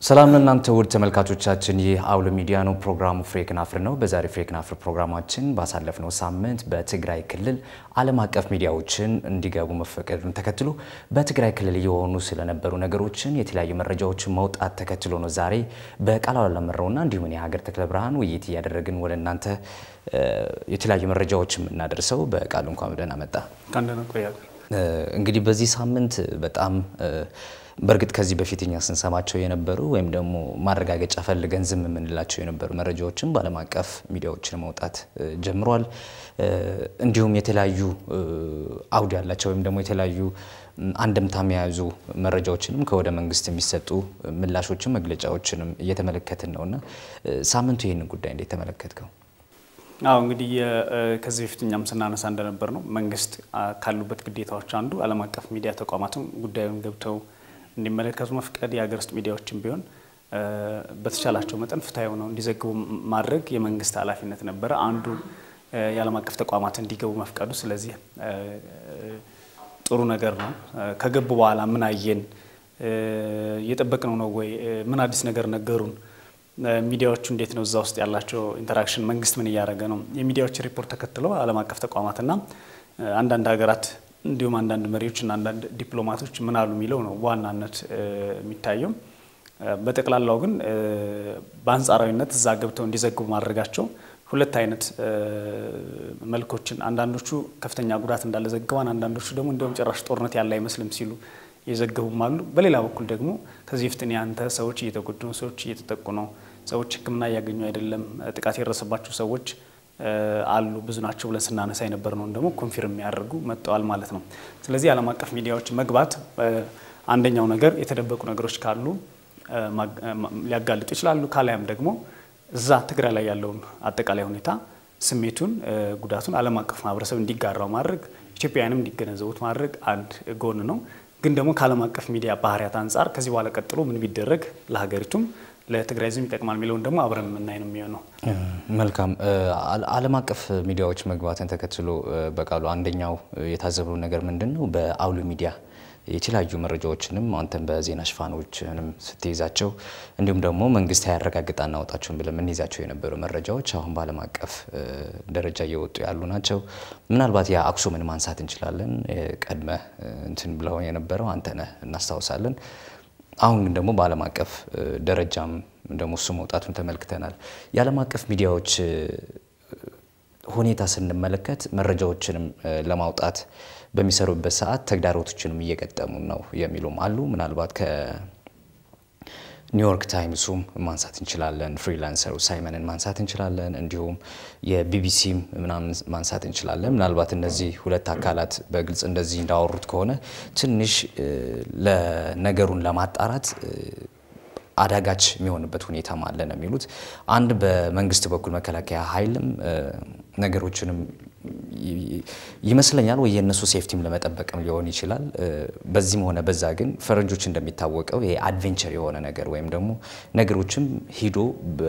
ሰላም ለእናንተ ውድ ተመልካቾቻችን፣ ይህ አውሎ ሚዲያ ነው። ፕሮግራሙ ፍሬ ክናፍር ነው። በዛሬ ፍሬ ክናፍር ፕሮግራማችን ባሳለፍነው ሳምንት በትግራይ ክልል ዓለም አቀፍ ሚዲያዎችን እንዲገቡ መፈቀዱን ተከትሎ በትግራይ ክልል እየሆኑ ስለነበሩ ነገሮችን የተለያዩ መረጃዎችን መውጣት ተከትሎ ነው ዛሬ በቃሉ አለመረውና እንዲሁም የሀገር ተክለ ብርሃን ውይይት እያደረግን ወደ እናንተ የተለያዩ መረጃዎችን የምናደርሰው። በቃሉ እንኳን ደህና መጣ። እንግዲህ በዚህ ሳምንት በጣም በእርግጥ ከዚህ በፊት እኛ ስንሰማቸው የነበሩ ወይም ደግሞ ማረጋገጫ ፈልገን ዝም የምንላቸው የነበሩ መረጃዎችን በዓለም አቀፍ ሚዲያዎችን መውጣት ጀምሯል። እንዲሁም የተለያዩ አውድ ያላቸው ወይም ደግሞ የተለያዩ አንድምታም የያዙ መረጃዎችንም ከወደ መንግስት የሚሰጡ ምላሾችን መግለጫዎችንም እየተመለከትን ነው እና ሳምንቱ ይህንን ጉዳይ እንዴት ተመለከትከው? አዎ እንግዲህ ከዚህ በፊት እኛም ስናነሳ እንደነበር ነው መንግስት ካሉበት ግዴታዎች አንዱ ዓለም አቀፍ ሚዲያ ተቋማትም ጉዳዩን ገብተው እንዲመለከቱ መፍቀድ፣ የሀገር ውስጥ ሚዲያዎችን ቢሆን በተቻላቸው መጠን ፍትሐዊ ሆነው እንዲዘግቡ ማድረግ የመንግስት ኃላፊነት ነበረ። አንዱ የዓለም አቀፍ ተቋማት እንዲገቡ መፍቀዱ። ስለዚህ ጥሩ ነገር ነው። ከገቡ በኋላ ምን አየን? እየጠበቅነው ነው ወይ? ምን አዲስ ነገር ነገሩን? ሚዲያዎቹ እንዴት ነው እዛ ውስጥ ያላቸው ኢንተራክሽን? መንግስት ምን እያደረገ ነው? የሚዲያዎች ሪፖርት ተከትለው ዓለም አቀፍ ተቋማትና አንዳንድ ሀገራት እንዲሁም አንዳንድ መሪዎችና አንዳንድ ዲፕሎማቶች ምን አሉ የሚለው ነው በዋናነት የሚታየው። በጠቅላላው ግን በአንጻራዊነት እዛ ገብተው እንዲዘግቡ ማድረጋቸው ሁለት አይነት መልኮችን፣ አንዳንዶቹ ከፍተኛ ጉዳት እንዳለ ዘግበዋን፣ አንዳንዶቹ ደግሞ እንዲሁም ጭራሽ ጦርነት ያለ አይመስልም ሲሉ የዘገቡም አሉ። በሌላ በኩል ደግሞ ከዚህ በፊት ያንተ ሰዎች እየተጎዱ ነው፣ ሰዎች እየተጠቁ ነው፣ ሰዎች ሕክምና እያገኙ አይደለም፣ ጥቃት የደረሰባቸው ሰዎች አሉ ብዙ ናቸው ብለን ስናነሳ የነበር ነው ደግሞ ኮንፊርም የሚያደርጉ መጥተዋል ማለት ነው። ስለዚህ ዓለም አቀፍ ሚዲያዎች መግባት አንደኛው ነገር የተደበቁ ነገሮች ካሉ ሊያጋልጡ ይችላሉ። ካላያም ደግሞ እዛ ትግራይ ላይ ያለውን አጠቃላይ ሁኔታ ስሜቱን፣ ጉዳቱን ዓለም አቀፍ ማህበረሰብ እንዲጋራው ማድረግ ኢትዮጵያውያንም እንዲገነዘቡት ማድረግ አንድ ጎን ነው። ግን ደግሞ ከዓለም አቀፍ ሚዲያ ባህሪያት አንጻር ከዚህ በኋላ ቀጥሎ ምን ቢደረግ ለሀገሪቱም ለትግራይ ህዝብ ይጠቅማል የሚለውን ደግሞ አብረን የምናይ ነው የሚሆነው። መልካም። ዓለም አቀፍ ሚዲያዎች መግባትን ተከትሎ በቃሉ አንደኛው የታዘብነው ነገር ምንድን ነው? በአውሎ ሚዲያ የተለያዩ መረጃዎችንም አንተም በዜና ሽፋኖችንም ስትይዛቸው እንዲሁም ደግሞ መንግስት ያረጋግጥ አናወጣቸውን ብለን የምንይዛቸው የነበሩ መረጃዎች አሁን በዓለም አቀፍ ደረጃ እየወጡ ያሉ ናቸው። ምናልባት የአክሱምን ማንሳት እንችላለን። ቀድመ እንትን ብለው የነበረው አንተነህ እናስታውሳለን። አሁን ግን ደግሞ በዓለም አቀፍ ደረጃም ደግሞ እሱ መውጣቱን ተመልክተናል። የዓለም አቀፍ ሚዲያዎች ሁኔታ ስንመለከት መረጃዎችንም ለማውጣት በሚሰሩበት ሰዓት ተግዳሮቶችንም እየገጠሙ ነው የሚሉም አሉ። ምናልባት ከኒውዮርክ ታይምሱም ማንሳት እንችላለን፣ ፍሪላንሰሩ ሳይመንን ማንሳት እንችላለን፣ እንዲሁም የቢቢሲም ምናምን ማንሳት እንችላለን። ምናልባት እነዚህ ሁለት አካላት በግልጽ እንደዚህ እንዳወሩት ከሆነ ትንሽ ለነገሩን ለማጣራት አዳጋች የሚሆንበት ሁኔታም አለ ነው የሚሉት። አንድ በመንግስት በኩል መከላከያ ኃይልም ነገሮችንም ይመስለኛል ወይ የእነሱ ሴፍቲም ለመጠበቅም ሊሆን ይችላል። በዚህም ሆነ በዛ ግን ፈረንጆች እንደሚታወቀው ይሄ አድቬንቸር የሆነ ነገር ወይም ደግሞ ነገሮችም ሂዶ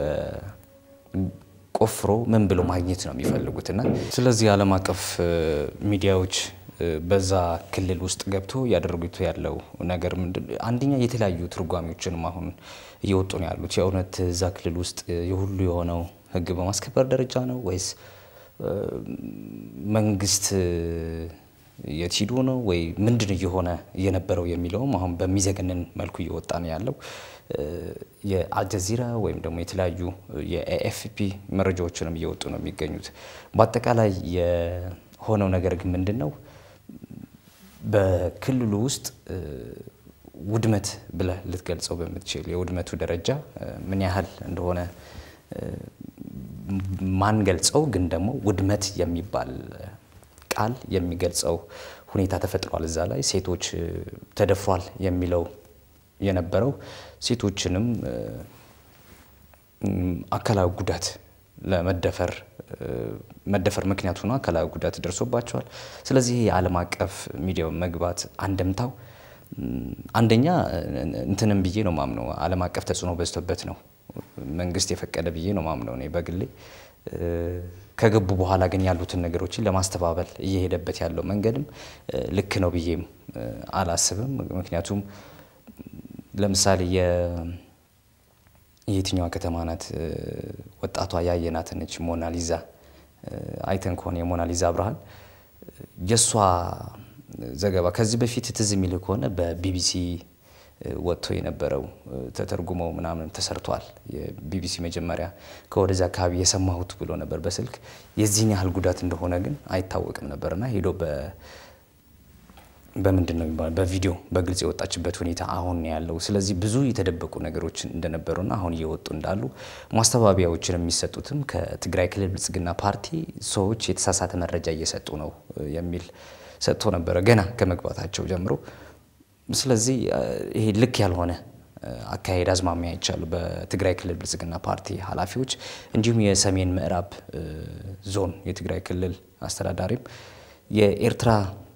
ቆፍሮ ምን ብሎ ማግኘት ነው የሚፈልጉትና ስለዚህ ዓለም አቀፍ ሚዲያዎች በዛ ክልል ውስጥ ገብቶ እያደረጉት ያለው ነገር ምንድን አንደኛ የተለያዩ ትርጓሜዎችንም አሁን እየወጡ ነው ያሉት። የእውነት እዛ ክልል ውስጥ የሁሉ የሆነው ሕግ በማስከበር ደረጃ ነው ወይስ መንግስት የት ሂዶ ነው ወይ ምንድን እየሆነ እየነበረው የሚለውም አሁን በሚዘገንን መልኩ እየወጣ ነው ያለው። የአልጀዚራ ወይም ደግሞ የተለያዩ የኤኤፍፒ መረጃዎችንም እየወጡ ነው የሚገኙት። በአጠቃላይ የሆነው ነገር ግን ምንድን ነው በክልሉ ውስጥ ውድመት ብለህ ልትገልጸው በምትችል የውድመቱ ደረጃ ምን ያህል እንደሆነ ማን ገልጸው ግን ደግሞ ውድመት የሚባል ቃል የሚገልጸው ሁኔታ ተፈጥሯል። እዛ ላይ ሴቶች ተደፍሯል የሚለው የነበረው ሴቶችንም አካላዊ ጉዳት ለመደፈር መደፈር ምክንያት ሆኖ አካላዊ ጉዳት ደርሶባቸዋል። ስለዚህ የዓለም አቀፍ ሚዲያው መግባት አንድምታው አንደኛ እንትንም ብዬ ነው ማምነው ዓለም አቀፍ ተጽዕኖ በዝቶበት ነው መንግስት የፈቀደ ብዬ ነው ማምነው እኔ በግሌ። ከገቡ በኋላ ግን ያሉትን ነገሮችን ለማስተባበል እየሄደበት ያለው መንገድም ልክ ነው ብዬም አላስብም። ምክንያቱም ለምሳሌ የትኛዋ ከተማ ናት? ወጣቷ ያየናት ነች ሞናሊዛ አይተን ከሆነ የሞናሊዛ ብርሃን የእሷ ዘገባ ከዚህ በፊት ትዝ የሚል ከሆነ በቢቢሲ ወጥቶ የነበረው ተተርጉመው ምናምን ተሰርቷል። የቢቢሲ መጀመሪያ ከወደዚ አካባቢ የሰማሁት ብሎ ነበር በስልክ የዚህን ያህል ጉዳት እንደሆነ ግን አይታወቅም ነበርና ሄዶ በምንድን ነው የሚባለው በቪዲዮ በግልጽ የወጣችበት ሁኔታ አሁን ያለው። ስለዚህ ብዙ የተደበቁ ነገሮች እንደነበሩና አሁን እየወጡ እንዳሉ ማስተባበያዎችን የሚሰጡትም ከትግራይ ክልል ብልጽግና ፓርቲ ሰዎች የተሳሳተ መረጃ እየሰጡ ነው የሚል ሰጥቶ ነበረ ገና ከመግባታቸው ጀምሮ። ስለዚህ ይሄ ልክ ያልሆነ አካሄድ አዝማሚያ ይቻሉ በትግራይ ክልል ብልጽግና ፓርቲ ኃላፊዎች እንዲሁም የሰሜን ምዕራብ ዞን የትግራይ ክልል አስተዳዳሪም የኤርትራ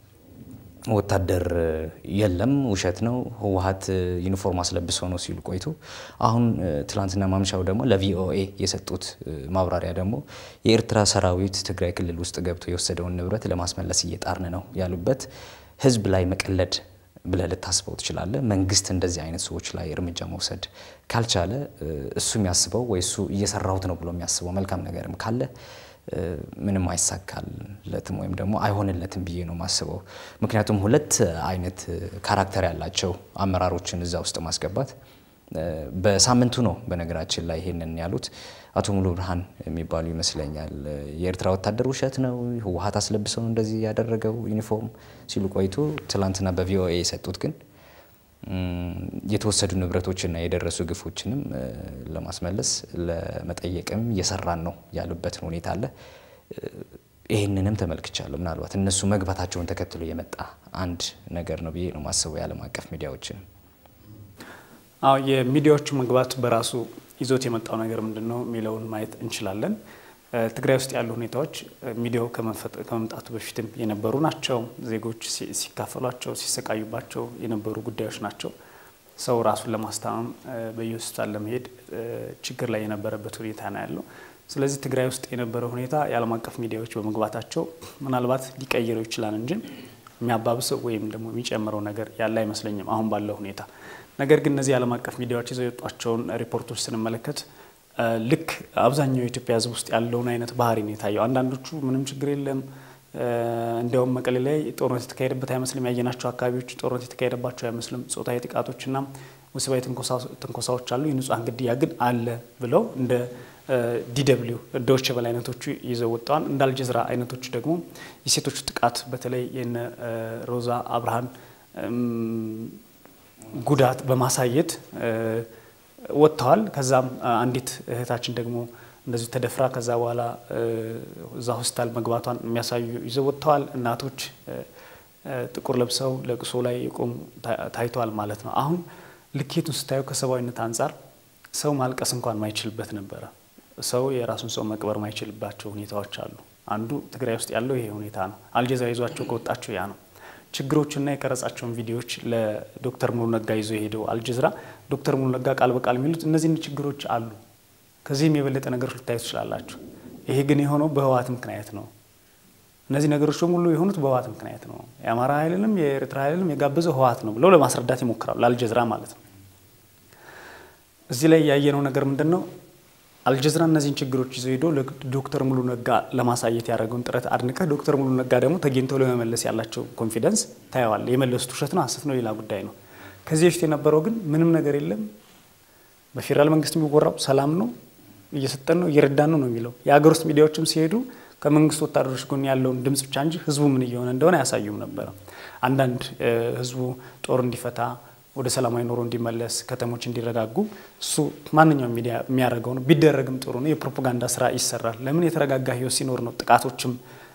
ወታደር የለም፣ ውሸት ነው፣ ህወሀት ዩኒፎርም አስለብሰው ነው ሲሉ ቆይቶ አሁን ትላንትና ማምሻው ደግሞ ለቪኦኤ የሰጡት ማብራሪያ ደግሞ የኤርትራ ሰራዊት ትግራይ ክልል ውስጥ ገብቶ የወሰደውን ንብረት ለማስመለስ እየጣርን ነው ያሉበት ህዝብ ላይ መቀለድ ብለህ ልታስበው ትችላለህ። መንግስት እንደዚህ አይነት ሰዎች ላይ እርምጃ መውሰድ ካልቻለ እሱ የሚያስበው ወይ እሱ እየሰራሁት ነው ብሎ የሚያስበው መልካም ነገርም ካለ ምንም አይሳካለትም ወይም ደግሞ አይሆንለትም ብዬ ነው ማስበው። ምክንያቱም ሁለት አይነት ካራክተር ያላቸው አመራሮችን እዛ ውስጥ ማስገባት በሳምንቱ ነው በነገራችን ላይ ይሄንን ያሉት አቶ ሙሉ ብርሃን የሚባሉ ይመስለኛል። የኤርትራ ወታደር ውሸት ነው፣ ህወሀት አስለብሰው እንደዚህ ያደረገው ዩኒፎርም ሲሉ ቆይቶ ትላንትና በቪኦኤ የሰጡት ግን የተወሰዱ ንብረቶችና የደረሱ ግፎችንም ለማስመለስ ለመጠየቅም እየሰራን ነው ያሉበትን ሁኔታ አለ። ይህንንም ተመልክቻለሁ። ምናልባት እነሱ መግባታቸውን ተከትሎ የመጣ አንድ ነገር ነው ብዬ ነው ማስበው የዓለም አቀፍ ሚዲያዎችን አዎ የሚዲያዎቹ መግባት በራሱ ይዞት የመጣው ነገር ምንድን ነው የሚለውን ማየት እንችላለን። ትግራይ ውስጥ ያሉ ሁኔታዎች ሚዲያው ከመምጣቱ በፊትም የነበሩ ናቸው። ዜጎች ሲካፈሏቸው፣ ሲሰቃዩባቸው የነበሩ ጉዳዮች ናቸው። ሰው ራሱን ለማስታመም በየሆስፒታል ለመሄድ ችግር ላይ የነበረበት ሁኔታ ነው ያለው። ስለዚህ ትግራይ ውስጥ የነበረው ሁኔታ የዓለም አቀፍ ሚዲያዎች በመግባታቸው ምናልባት ሊቀይረው ይችላል እንጂ የሚያባብሰው ወይም ደግሞ የሚጨምረው ነገር ያለ አይመስለኝም አሁን ባለው ሁኔታ። ነገር ግን እነዚህ የዓለም አቀፍ ሚዲያዎች ይዘው የወጧቸውን ሪፖርቶች ስንመለከት ልክ አብዛኛው የኢትዮጵያ ሕዝብ ውስጥ ያለውን አይነት ባህሪ ነው የታየው። አንዳንዶቹ ምንም ችግር የለም እንዲያውም መቀሌ ላይ ጦርነት የተካሄደበት አይመስልም፣ ያየናቸው አካባቢዎች ጦርነት የተካሄደባቸው አይመስልም፣ ጾታዊ ጥቃቶችና ወሲባዊ ትንኮሳዎች አሉ፣ የንጹሐን ግድያ ግን አለ ብለው እንደ ዲደብሊው ዶች በል አይነቶቹ ይዘው ወጥተዋል። እንደ አልጀዝራ አይነቶቹ ደግሞ የሴቶቹ ጥቃት በተለይ የነ ሮዛ አብርሃን ጉዳት በማሳየት ወጥተዋል። ከዛም አንዲት እህታችን ደግሞ እንደዚሁ ተደፍራ ከዛ በኋላ እዛ ሆስፒታል መግባቷን የሚያሳዩ ይዘው ወጥተዋል። እናቶች ጥቁር ለብሰው ለቅሶ ላይ የቆሙ ታይተዋል ማለት ነው። አሁን ልኬቱን ስታየው ከሰብአዊነት አንጻር ሰው ማልቀስ እንኳን ማይችልበት ነበረ። ሰው የራሱን ሰው መቅበር ማይችልባቸው ሁኔታዎች አሉ። አንዱ ትግራይ ውስጥ ያለው ይሄ ሁኔታ ነው። አልጀዚራ ይዟቸው ከወጣቸው ያ ነው። ችግሮችና የቀረጻቸውን ቪዲዮዎች ለዶክተር ሙሉ ነጋ ይዞ የሄደው አልጀዚራ ዶክተር ሙሉ ነጋ ቃል በቃል የሚሉት እነዚህን ችግሮች አሉ፣ ከዚህም የበለጠ ነገሮች ልታዩ ትችላላችሁ። ይሄ ግን የሆነው በህወሓት ምክንያት ነው። እነዚህ ነገሮች በሙሉ የሆኑት በህወሓት ምክንያት ነው። የአማራ ኃይልንም የኤርትራ ኃይልንም የጋበዘው ህወሓት ነው ብለው ለማስረዳት ይሞክራሉ፣ ለአልጀዚራ ማለት ነው። እዚህ ላይ ያየነው ነገር ምንድን ነው? አልጀዚራ እነዚህን ችግሮች ይዞ ሄዶ ዶክተር ሙሉ ነጋ ለማሳየት ያደረገውን ጥረት አድንቀህ ዶክተር ሙሉ ነጋ ደግሞ ተገኝተው ለመመለስ ያላቸው ኮንፊደንስ ታየዋል። የመለሱት ውሸት ነው ሀሰት ነው ሌላ ጉዳይ ነው። ከዚህ በፊት የነበረው ግን ምንም ነገር የለም። በፌዴራል መንግስት የሚወራው ሰላም ነው፣ እየሰጠን ነው፣ እየረዳን ነው ነው የሚለው። የሀገር ውስጥ ሚዲያዎችም ሲሄዱ ከመንግስት ወታደሮች ጎን ያለውን ድምጽ ብቻ እንጂ ህዝቡ ምን እየሆነ እንደሆነ አያሳዩም ነበረ። አንዳንድ ህዝቡ ጦር እንዲፈታ ወደ ሰላማዊ ኑሮ እንዲመለስ ከተሞች እንዲረጋጉ እሱ ማንኛውም ሚዲያ የሚያደርገው ነው። ቢደረግም ጥሩ ነው። የፕሮፓጋንዳ ስራ ይሰራል። ለምን የተረጋጋ ህይወት ሲኖር ነው ጥቃቶችም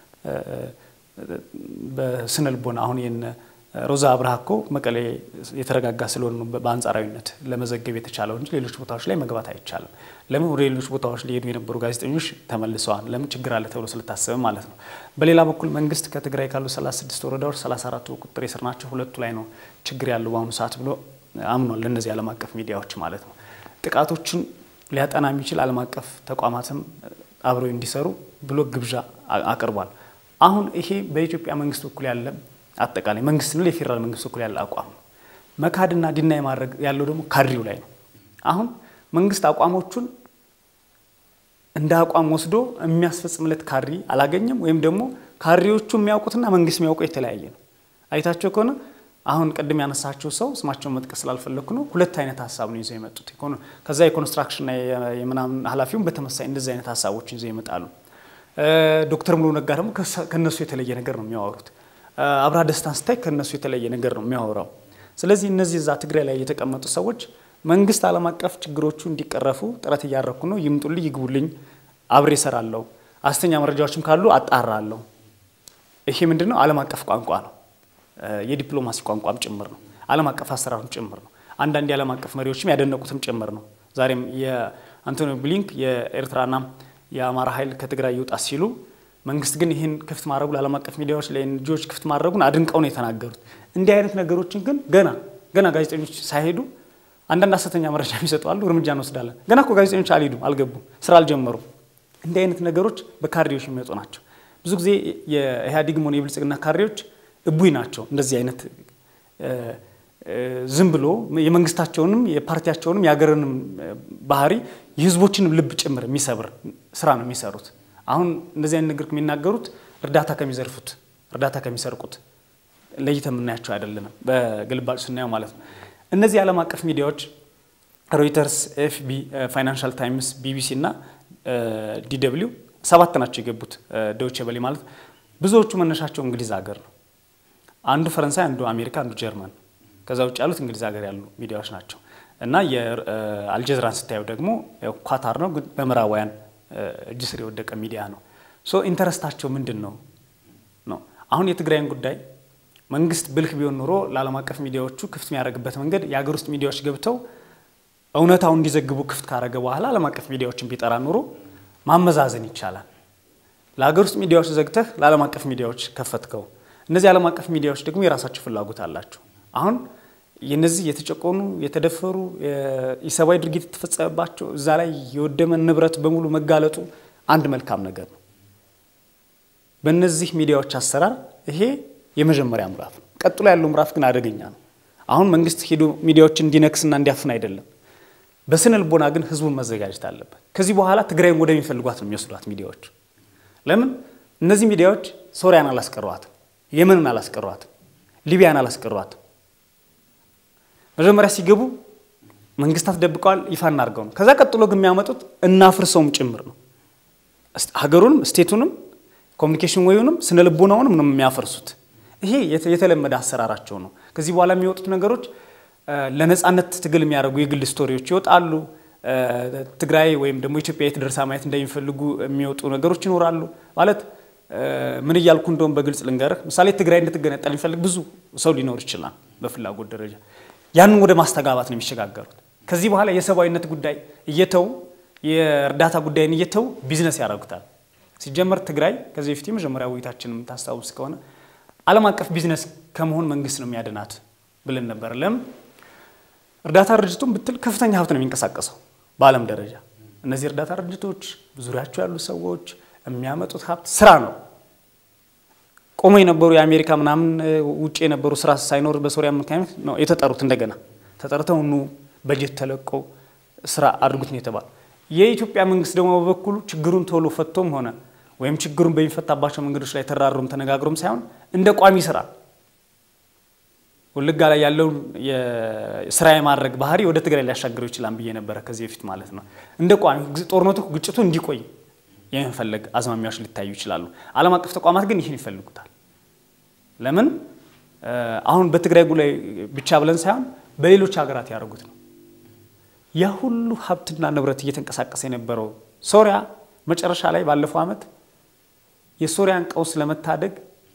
በስነ ልቦና አሁን የነ ሮዛ አብርሃ እኮ መቀሌ የተረጋጋ ስለሆነ ነው በአንጻራዊነት ለመዘገብ የተቻለው እንጂ ሌሎች ቦታዎች ላይ መግባት አይቻልም። ለምን ወደ ሌሎች ቦታዎች ሊሄዱ የነበሩ ጋዜጠኞች ተመልሰዋል። ለምን ችግር አለ ተብሎ ስለታሰበ ማለት ነው። በሌላ በኩል መንግስት ከትግራይ ካሉ 36 ወረዳዎች 34ቱ ቁጥጥር ስር ናቸው፣ ሁለቱ ላይ ነው ችግር ያለው በአሁኑ ሰዓት ብሎ አምኗል። ለእነዚህ ዓለም አቀፍ ሚዲያዎች ማለት ነው። ጥቃቶችን ሊያጠና የሚችል ዓለም አቀፍ ተቋማትም አብረው እንዲሰሩ ብሎ ግብዣ አቅርቧል። አሁን ይሄ በኢትዮጵያ መንግስት በኩል ያለ አጠቃላይ መንግስት ነው የፌዴራል መንግስት በኩል ያለ አቋም ነው። መካድና ዲናይ ማድረግ ያለው ደግሞ ካድሬው ላይ ነው። አሁን መንግስት አቋሞቹን እንደ አቋም ወስዶ የሚያስፈጽምለት ካድሪ አላገኘም። ወይም ደግሞ ካድሬዎቹ የሚያውቁትና መንግስት የሚያውቀው የተለያየ ነው። አይታቸው ከሆነ አሁን ቅድም ያነሳቸው ሰው ስማቸውን መጥቀስ ስላልፈለግኩ ነው። ሁለት አይነት ሀሳብ ነው ይዘው የመጡት። ከዛ የኮንስትራክሽንና የምናምን ኃላፊውን በተመሳይ እንደዚህ አይነት ሀሳቦችን ይዘው ይመጣሉ። ዶክተር ሙሉ ነጋ ደግሞ ከነሱ የተለየ ነገር ነው የሚያወሩት። አብርሃ ደስታን ስታይ ከነሱ የተለየ ነገር ነው የሚያወራው። ስለዚህ እነዚህ እዛ ትግራይ ላይ የተቀመጡ ሰዎች መንግስት ዓለም አቀፍ ችግሮቹ እንዲቀረፉ ጥረት እያደረኩ ነው፣ ይምጡልኝ፣ ይግቡልኝ፣ አብሬ እሰራለሁ፣ ሐሰተኛ መረጃዎችም ካሉ አጣራለሁ። ይሄ ምንድን ነው? ዓለም አቀፍ ቋንቋ ነው። የዲፕሎማሲ ቋንቋም ጭምር ነው። ዓለም አቀፍ አሰራርም ጭምር ነው። አንዳንድ የዓለም አቀፍ መሪዎችም ያደነቁትም ጭምር ነው። ዛሬም የአንቶኒ ብሊንክ የኤርትራና የአማራ ኃይል ከትግራይ ይውጣ ሲሉ መንግስት ግን ይህን ክፍት ማድረጉ ለዓለም አቀፍ ሚዲያዎች ለኤንጂኦዎች ክፍት ማድረጉን አድንቀው ነው የተናገሩት። እንዲህ አይነት ነገሮችን ግን ገና ገና ጋዜጠኞች ሳይሄዱ አንዳንድ ሐሰተኛ መረጃ የሚሰጡ አሉ፣ እርምጃ እንወስዳለን። ገና እኮ ጋዜጠኞች አልሄዱም፣ አልገቡም፣ ስራ አልጀመሩም። እንዲህ አይነት ነገሮች በካድሬዎች የሚመጡ ናቸው። ብዙ ጊዜ የኢህአዴግም ሆነ የብልጽግና ካድሬዎች እቡይ ናቸው። እንደዚህ አይነት ዝም ብሎ የመንግስታቸውንም የፓርቲያቸውንም የሀገርንም ባህሪ የህዝቦችንም ልብ ጭምር የሚሰብር ስራ ነው የሚሰሩት። አሁን እንደዚህ አይነት ነገር የሚናገሩት እርዳታ ከሚዘርፉት እርዳታ ከሚሰርቁት ለይተ የምናያቸው አይደለንም፣ በግልባጭ ስናየው ማለት ነው። እነዚህ የዓለም አቀፍ ሚዲያዎች ሮይተርስ፣ ኤፍቢ፣ ፋይናንሻል ታይምስ፣ ቢቢሲ እና ዲደብሊው ሰባት ናቸው የገቡት ዶይቼ ቬለ ማለት ብዙዎቹ መነሻቸው እንግሊዝ ሀገር ነው። አንዱ ፈረንሳይ፣ አንዱ አሜሪካ፣ አንዱ ጀርመን ከዛ ውጭ ያሉት እንግሊዝ ሀገር ያሉ ሚዲያዎች ናቸው እና የአልጀዝራን ስታየው ደግሞ ኳታር ነው፣ ግን በምዕራባውያን እጅ ስር የወደቀ ሚዲያ ነው። ሶ ኢንተረስታቸው ምንድን ነው ነው አሁን የትግራይን ጉዳይ መንግስት ብልህ ቢሆን ኖሮ ለዓለም አቀፍ ሚዲያዎቹ ክፍት የሚያደርግበት መንገድ የሀገር ውስጥ ሚዲያዎች ገብተው እውነታውን እንዲዘግቡ ክፍት ካደረገ በኋላ ዓለም አቀፍ ሚዲያዎችን ቢጠራ ኖሮ ማመዛዘን ይቻላል። ለሀገር ውስጥ ሚዲያዎች ዘግተህ ለዓለም አቀፍ ሚዲያዎች ከፈትከው። እነዚህ ዓለም አቀፍ ሚዲያዎች ደግሞ የራሳቸው ፍላጎት አላቸው። አሁን የነዚህ የተጨቆኑ የተደፈሩ የሰብአዊ ድርጊት የተፈጸመባቸው እዛ ላይ የወደመ ንብረት በሙሉ መጋለጡ አንድ መልካም ነገር ነው። በእነዚህ ሚዲያዎች አሰራር ይሄ የመጀመሪያ ምዕራፍ ነው። ቀጥሎ ያለው ምዕራፍ ግን አደገኛ ነው። አሁን መንግስት ሄዶ ሚዲያዎችን እንዲነክስና እንዲያፍን አይደለም። በስነ ልቦና ግን ህዝቡን መዘጋጀት አለበት። ከዚህ በኋላ ትግራይን ወደሚፈልጓት ነው የሚወስዷት ሚዲያዎች። ለምን እነዚህ ሚዲያዎች ሶሪያን አላስቀሯትም፣ የመንን አላስቀሯትም፣ ሊቢያን አላስቀሯትም። መጀመሪያ ሲገቡ መንግስታት ደብቀዋል፣ ይፋ እናድርገው ነው። ከዛ ቀጥሎ ግን የሚያመጡት እናፍርሰውም ጭምር ነው። ሀገሩንም ስቴቱንም ኮሚኒኬሽን ወዩንም ስነ ልቦናውንም ነው የሚያፈርሱት። ይሄ የተለመደ አሰራራቸው ነው። ከዚህ በኋላ የሚወጡት ነገሮች ለነጻነት ትግል የሚያደርጉ የግል ስቶሪዎች ይወጣሉ። ትግራይ ወይም ደግሞ ኢትዮጵያ የት ደርሳ ማየት እንደሚፈልጉ የሚወጡ ነገሮች ይኖራሉ። ማለት ምን እያልኩ እንደውም በግልጽ ልንገርህ፣ ምሳሌ ትግራይ እንድትገነጠል የሚፈልግ ብዙ ሰው ሊኖር ይችላል በፍላጎት ደረጃ። ያንን ወደ ማስተጋባት ነው የሚሸጋገሩት። ከዚህ በኋላ የሰብአዊነት ጉዳይ እየተው የእርዳታ ጉዳይን እየተው ቢዝነስ ያደርጉታል። ሲጀመር ትግራይ ከዚህ በፊት የመጀመሪያ ውይይታችን የምታስታውስ ከሆነ ዓለም አቀፍ ቢዝነስ ከመሆን መንግስት ነው የሚያድናት ብለን ነበር። ለምን እርዳታ ድርጅቱን ብትል ከፍተኛ ሀብት ነው የሚንቀሳቀሰው በዓለም ደረጃ። እነዚህ እርዳታ ድርጅቶች ዙሪያቸው ያሉ ሰዎች የሚያመጡት ሀብት ስራ ነው። ቆሞ የነበሩ የአሜሪካ ምናምን ውጭ የነበሩ ስራ ሳይኖር በሶሪያ ምክንያት ነው የተጠሩት። እንደገና ተጠርተው ኑ በጀት ተለቆ ስራ አድርጉት ነው የተባሉ። የኢትዮጵያ መንግስት ደግሞ በበኩሉ ችግሩን ቶሎ ፈቶም ሆነ ወይም ችግሩን በሚፈታባቸው መንገዶች ላይ ተራሩም ተነጋግሮም ሳይሆን እንደ ቋሚ ስራ ወለጋ ላይ ያለውን ስራ የማድረግ ባህሪ ወደ ትግራይ ሊያሻግረው ይችላል ብዬ ነበረ ከዚህ በፊት ማለት ነው። እንደ ቋሚ ጦርነቱ ግጭቱ እንዲቆይ የመፈለግ አዝማሚያዎች ሊታዩ ይችላሉ። ዓለም አቀፍ ተቋማት ግን ይህን ይፈልጉታል። ለምን አሁን በትግራይ ጉዳይ ብቻ ብለን ሳይሆን በሌሎች ሀገራት ያደርጉት ነው። ያ ሁሉ ሀብትና ንብረት እየተንቀሳቀሰ የነበረው ሶሪያ መጨረሻ ላይ ባለፈው ዓመት የሶሪያን ቀውስ ለመታደግ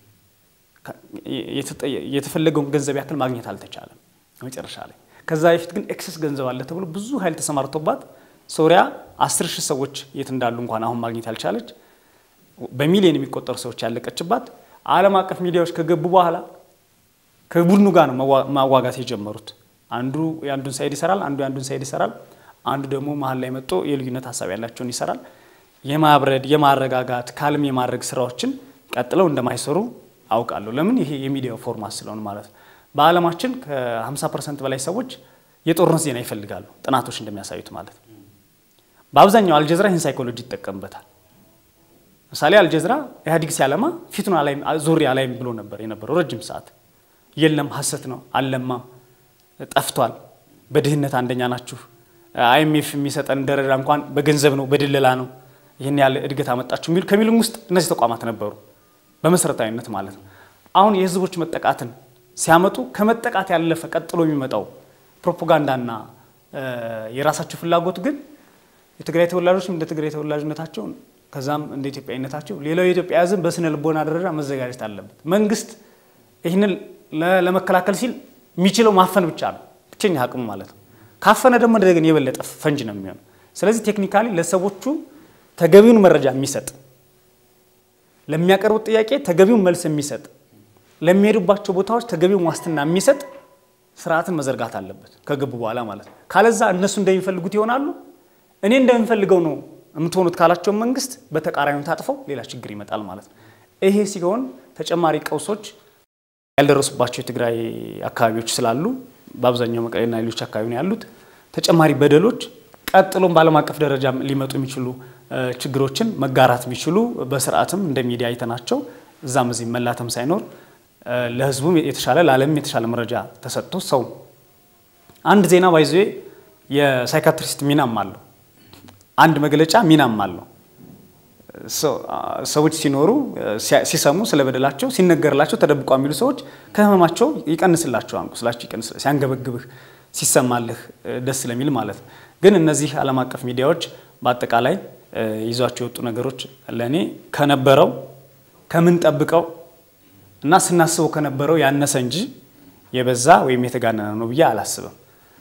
የተፈለገውን ገንዘብ ያክል ማግኘት አልተቻለም መጨረሻ ላይ። ከዛ በፊት ግን ኤክሰስ ገንዘብ አለ ተብሎ ብዙ ኃይል ተሰማርቶባት ሶሪያ አስር ሺህ ሰዎች የት እንዳሉ እንኳን አሁን ማግኘት ያልቻለች በሚሊዮን የሚቆጠሩ ሰዎች ያለቀችባት ዓለም አቀፍ ሚዲያዎች ከገቡ በኋላ ከቡድኑ ጋር ነው ማዋጋት የጀመሩት። አንዱ የአንዱን ሳይድ ይሰራል፣ አንዱ የአንዱን ሳይድ ይሰራል፣ አንዱ ደግሞ መሀል ላይ መጥቶ የልዩነት ሀሳብ ያላቸውን ይሰራል። የማብረድ የማረጋጋት ካልም የማድረግ ስራዎችን ቀጥለው እንደማይሰሩ አውቃለሁ። ለምን? ይሄ የሚዲያው ፎርማት ስለሆነ ማለት ነው። በዓለማችን ከ50 ፐርሰንት በላይ ሰዎች የጦርነት ዜና ይፈልጋሉ፣ ጥናቶች እንደሚያሳዩት ማለት ነው። በአብዛኛው አልጀዝራ ይህን ሳይኮሎጂ ይጠቀምበታል። ምሳሌ አልጀዝራ ኢህአዴግ ሲያለማ ፊቱን ዞሬ አላይም ብሎ ነበር የነበረው ረጅም ሰዓት። የለም ሀሰት ነው፣ አልለማም፣ ጠፍቷል፣ በድህነት አንደኛ ናችሁ፣ አይኤምኤፍ የሚሰጠን ደረጃ እንኳን በገንዘብ ነው፣ በድለላ ነው፣ ይህን ያለ እድገት አመጣችሁ የሚሉ ከሚሉም ውስጥ እነዚህ ተቋማት ነበሩ በመሰረታዊነት ማለት ነው። አሁን የህዝቦች መጠቃትን ሲያመጡ ከመጠቃት ያለፈ ቀጥሎ የሚመጣው ፕሮፓጋንዳና የራሳቸው ፍላጎት ግን የትግራይ ተወላጆችም እንደ ትግራይ ተወላጅነታቸው ከዛም እንደ ኢትዮጵያዊነታቸው ሌላው የኢትዮጵያ ህዝብ በስነ ልቦና ደረጃ መዘጋጀት አለበት። መንግስት ይህንን ለመከላከል ሲል የሚችለው ማፈን ብቻ ነው፣ ብቸኛ አቅሙ ማለት ነው። ካፈነ ደግሞ እንደገና የበለጠ ፈንጅ ነው የሚሆነው። ስለዚህ ቴክኒካሊ ለሰዎቹ ተገቢውን መረጃ የሚሰጥ ለሚያቀርቡት ጥያቄ ተገቢውን መልስ የሚሰጥ ለሚሄዱባቸው ቦታዎች ተገቢውን ዋስትና የሚሰጥ ስርዓትን መዘርጋት አለበት ከገቡ በኋላ ማለት ነው። ካለዛ እነሱ እንደሚፈልጉት ይሆናሉ። እኔ እንደሚፈልገው ነው የምትሆኑት ካላቸው መንግስት በተቃራኒው ታጥፈው ሌላ ችግር ይመጣል ማለት ነው። ይሄ ሲሆን ተጨማሪ ቀውሶች ያልደረሱባቸው የትግራይ አካባቢዎች ስላሉ በአብዛኛው መቀሌና ሌሎች አካባቢ ነው ያሉት ተጨማሪ በደሎች ቀጥሎም በዓለም አቀፍ ደረጃ ሊመጡ የሚችሉ ችግሮችን መጋራት ቢችሉ በስርዓትም እንደ ሚዲያ አይተናቸው እዛም እዚህ መላተም ሳይኖር ለህዝቡም የተሻለ ለዓለምም የተሻለ መረጃ ተሰጥቶ ሰው አንድ ዜና ባይዞ የሳይካትሪስት ሚናም አለው። አንድ መግለጫ ሚናም አለው። ሰዎች ሲኖሩ ሲሰሙ ስለ በደላቸው ሲነገርላቸው ተደብቀው የሚሉ ሰዎች ከህመማቸው ይቀንስላቸዋል። ቁስላቸው ይቀንስ ሲያንገበግብህ ሲሰማልህ ደስ ስለሚል ማለት ነው። ግን እነዚህ ዓለም አቀፍ ሚዲያዎች በአጠቃላይ ይዟቸው የወጡ ነገሮች ለእኔ ከነበረው ከምንጠብቀው እና ስናስበው ከነበረው ያነሰ እንጂ የበዛ ወይም የተጋነነ ነው ብዬ አላስብም።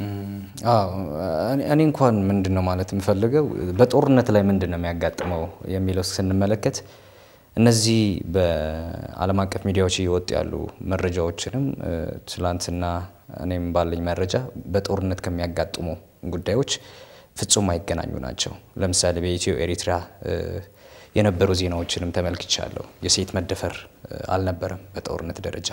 እኔ እንኳን ምንድን ነው ማለት የምፈልገው በጦርነት ላይ ምንድን ነው የሚያጋጥመው የሚለው ስንመለከት እነዚህ በዓለም አቀፍ ሚዲያዎች እየወጡ ያሉ መረጃዎችንም ትላንትና እኔም ባለኝ መረጃ በጦርነት ከሚያጋጥሙ ጉዳዮች ፍጹም አይገናኙ ናቸው። ለምሳሌ በኢትዮ ኤሪትራ የነበሩ ዜናዎችንም ተመልክቻለሁ። የሴት መደፈር አልነበረም። በጦርነት ደረጃ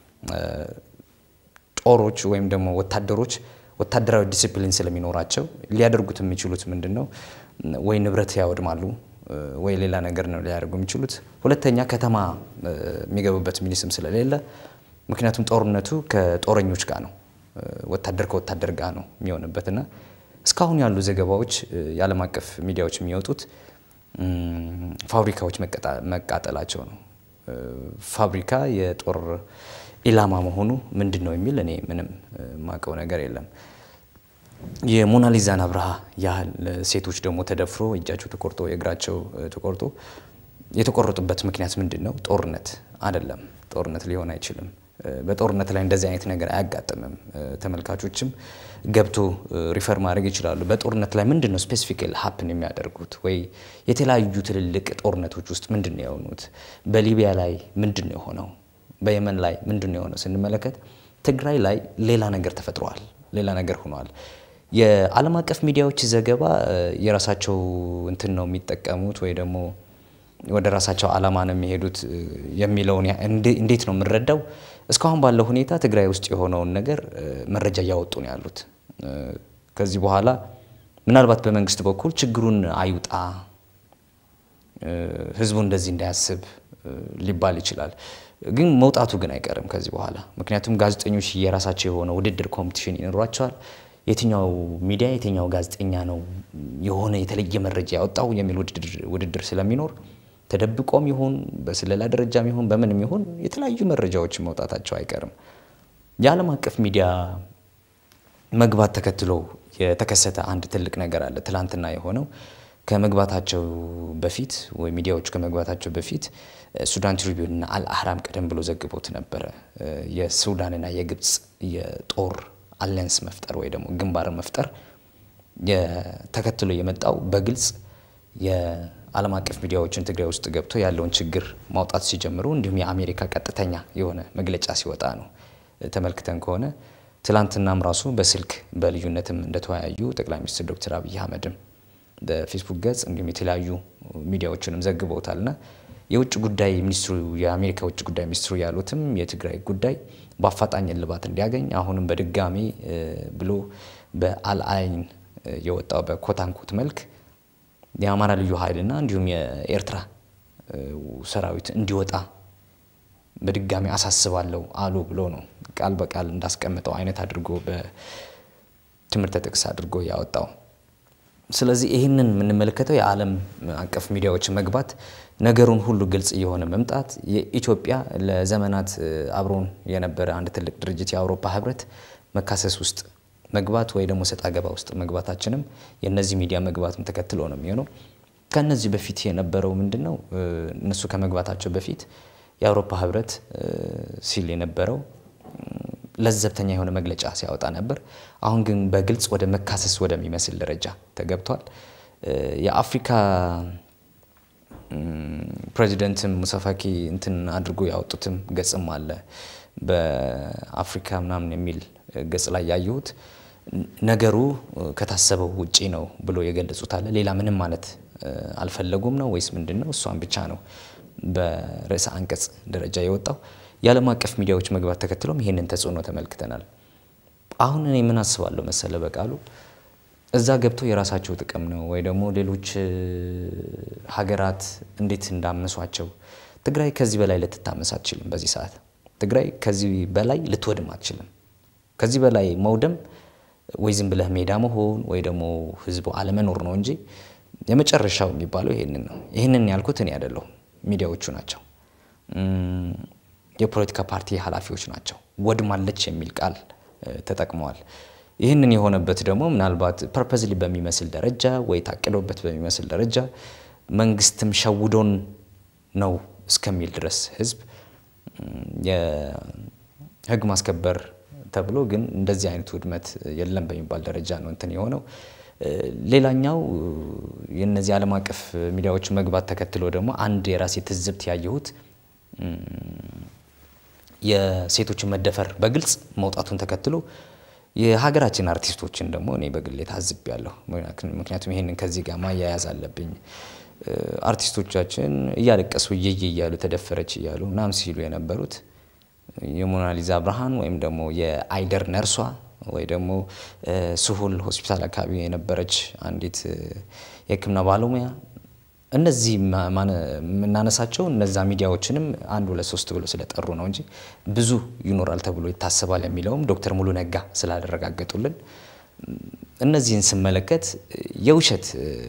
ጦሮች ወይም ደግሞ ወታደሮች ወታደራዊ ዲሲፕሊን ስለሚኖራቸው ሊያደርጉት የሚችሉት ምንድን ነው? ወይ ንብረት ያወድማሉ ወይ ሌላ ነገር ነው ሊያደርጉ የሚችሉት። ሁለተኛ ከተማ የሚገቡበት ሚኒስም ስለሌለ፣ ምክንያቱም ጦርነቱ ከጦረኞች ጋር ነው፣ ወታደር ከወታደር ጋር ነው የሚሆንበትና እስካሁን ያሉ ዘገባዎች የዓለም አቀፍ ሚዲያዎች የሚወጡት ፋብሪካዎች መቃጠላቸው ነው። ፋብሪካ የጦር ኢላማ መሆኑ ምንድን ነው የሚል እኔ ምንም ማቀው ነገር የለም። የሞናሊዛን አብርሃ ያህል ሴቶች ደግሞ ተደፍሮ እጃቸው ተቆርጦ የእግራቸው ተቆርጦ የተቆረጡበት ምክንያት ምንድን ነው? ጦርነት አይደለም። ጦርነት ሊሆን አይችልም። በጦርነት ላይ እንደዚህ አይነት ነገር አያጋጥምም። ተመልካቾችም ገብቶ ሪፈር ማድረግ ይችላሉ። በጦርነት ላይ ምንድን ነው ስፔሲፊካሊ ሀፕን የሚያደርጉት ወይ የተለያዩ ትልልቅ ጦርነቶች ውስጥ ምንድን ነው የሆኑት? በሊቢያ ላይ ምንድን ነው የሆነው? በየመን ላይ ምንድን ነው የሆነው ስንመለከት ትግራይ ላይ ሌላ ነገር ተፈጥሯል፣ ሌላ ነገር ሆኗል። የዓለም አቀፍ ሚዲያዎች ዘገባ የራሳቸው እንትን ነው የሚጠቀሙት ወይ ደግሞ ወደ ራሳቸው ዓላማ ነው የሚሄዱት የሚለውን እንዴት ነው የምንረዳው? እስካሁን ባለው ሁኔታ ትግራይ ውስጥ የሆነውን ነገር መረጃ እያወጡ ነው ያሉት። ከዚህ በኋላ ምናልባት በመንግስት በኩል ችግሩን አይውጣ ህዝቡ እንደዚህ እንዳያስብ ሊባል ይችላል። ግን መውጣቱ ግን አይቀርም ከዚህ በኋላ ምክንያቱም ጋዜጠኞች የራሳቸው የሆነ ውድድር ኮምፒቲሽን ይኖሯቸዋል። የትኛው ሚዲያ የትኛው ጋዜጠኛ ነው የሆነ የተለየ መረጃ ያወጣው የሚል ውድድር ስለሚኖር ተደብቆም ይሁን በስለላ ደረጃም ይሁን በምንም ይሁን የተለያዩ መረጃዎች መውጣታቸው አይቀርም። የዓለም አቀፍ ሚዲያ መግባት ተከትሎ የተከሰተ አንድ ትልቅ ነገር አለ። ትላንትና የሆነው ከመግባታቸው በፊት ወይ ሚዲያዎቹ ከመግባታቸው በፊት ሱዳን ትሪቢዩንና አልአህራም ቀደም ብሎ ዘግቦት ነበረ። የሱዳንና የግብፅ የጦር አሊያንስ መፍጠር ወይ ደግሞ ግንባር መፍጠር ተከትሎ የመጣው በግልጽ የዓለም አቀፍ ሚዲያዎችን ትግራይ ውስጥ ገብቶ ያለውን ችግር ማውጣት ሲጀምሩ እንዲሁም የአሜሪካ ቀጥተኛ የሆነ መግለጫ ሲወጣ ነው። ተመልክተን ከሆነ ትላንትናም ራሱ በስልክ በልዩነትም እንደተወያዩ ጠቅላይ ሚኒስትር ዶክተር አብይ አህመድም በፌስቡክ ገጽ እንዲሁም የተለያዩ ሚዲያዎችንም ዘግበውታልና የውጭ ጉዳይ ሚኒስትሩ የአሜሪካ ውጭ ጉዳይ ሚኒስትሩ ያሉትም የትግራይ ጉዳይ በአፋጣኝ እልባት እንዲያገኝ አሁንም በድጋሚ ብሎ በአልአይን የወጣው በኮታንኮት መልክ የአማራ ልዩ ኃይልና እንዲሁም የኤርትራ ሰራዊት እንዲወጣ በድጋሚ አሳስባለሁ አሉ ብሎ ነው ቃል በቃል እንዳስቀምጠው አይነት አድርጎ በትምህርተ ጥቅስ አድርጎ ያወጣው። ስለዚህ ይህንን የምንመለከተው የዓለም አቀፍ ሚዲያዎች መግባት ነገሩን ሁሉ ግልጽ እየሆነ መምጣት የኢትዮጵያ ለዘመናት አብሮን የነበረ አንድ ትልቅ ድርጅት የአውሮፓ ህብረት መካሰስ ውስጥ መግባት ወይ ደግሞ ሰጣ ገባ ውስጥ መግባታችንም የእነዚህ ሚዲያ መግባትም ተከትሎ ነው የሚሆነው። ከነዚህ በፊት የነበረው ምንድን ነው? እነሱ ከመግባታቸው በፊት የአውሮፓ ህብረት ሲል የነበረው ለዘብተኛ የሆነ መግለጫ ሲያወጣ ነበር። አሁን ግን በግልጽ ወደ መካሰስ ወደሚመስል ደረጃ ተገብቷል። የአፍሪካ ፕሬዚደንትም ሙሳፋኪ እንትን አድርጎ ያወጡትም ገጽም አለ በአፍሪካ ምናምን የሚል ገጽ ላይ ያየሁት ነገሩ ከታሰበው ውጪ ነው ብሎ የገለጹት አለ። ሌላ ምንም ማለት አልፈለጉም ነው ወይስ ምንድን ነው? እሷን ብቻ ነው በርዕሰ አንቀጽ ደረጃ የወጣው። የዓለም አቀፍ ሚዲያዎች መግባት ተከትሎም ይህንን ተጽዕኖ ተመልክተናል። አሁን እኔ ምን አስባለሁ መሰለ በቃሉ እዛ ገብተው የራሳቸው ጥቅም ነው ወይ ደግሞ ሌሎች ሀገራት እንዴት እንዳመሷቸው ትግራይ ከዚህ በላይ ልትታመስ አትችልም። በዚህ ሰዓት ትግራይ ከዚህ በላይ ልትወድም አትችልም። ከዚህ በላይ መውደም ወይ ዝም ብለህ ሜዳ መሆን ወይ ደግሞ ህዝቡ አለመኖር ነው እንጂ የመጨረሻው የሚባለው ይህንን ነው። ይህንን ያልኩት እኔ አይደለሁም፣ ሚዲያዎቹ ናቸው። የፖለቲካ ፓርቲ ኃላፊዎች ናቸው። ወድማለች የሚል ቃል ተጠቅመዋል። ይህንን የሆነበት ደግሞ ምናልባት ፐርፐዝሊ በሚመስል ደረጃ ወይ ታቅዶበት በሚመስል ደረጃ መንግስትም ሸውዶን ነው እስከሚል ድረስ ህዝብ የህግ ማስከበር ተብሎ ግን እንደዚህ አይነት ውድመት የለም በሚባል ደረጃ ነው እንትን የሆነው። ሌላኛው የነዚህ ዓለም አቀፍ ሚዲያዎች መግባት ተከትሎ ደግሞ አንድ የራሴ ትዝብት ያየሁት የሴቶችን መደፈር በግልጽ መውጣቱን ተከትሎ የሀገራችን አርቲስቶችን ደግሞ እኔ በግሌ ታዝቤያለሁ። ምክንያቱም ይሄንን ከዚህ ጋር ማያያዝ አለብኝ። አርቲስቶቻችን እያለቀሱ እየየ እያሉ ተደፈረች እያሉ ምናምን ሲሉ የነበሩት የሞናሊዛ ብርሃን ወይም ደግሞ የአይደር ነርሷ ወይ ደግሞ ስሁል ሆስፒታል አካባቢ የነበረች አንዲት የሕክምና ባለሙያ እነዚህ የምናነሳቸው እነዛ ሚዲያዎችንም አንድ ሁለት ሶስት ብሎ ስለጠሩ ነው እንጂ ብዙ ይኖራል ተብሎ ይታሰባል የሚለውም ዶክተር ሙሉ ነጋ ስላደረጋገጡልን እነዚህን ስመለከት የውሸት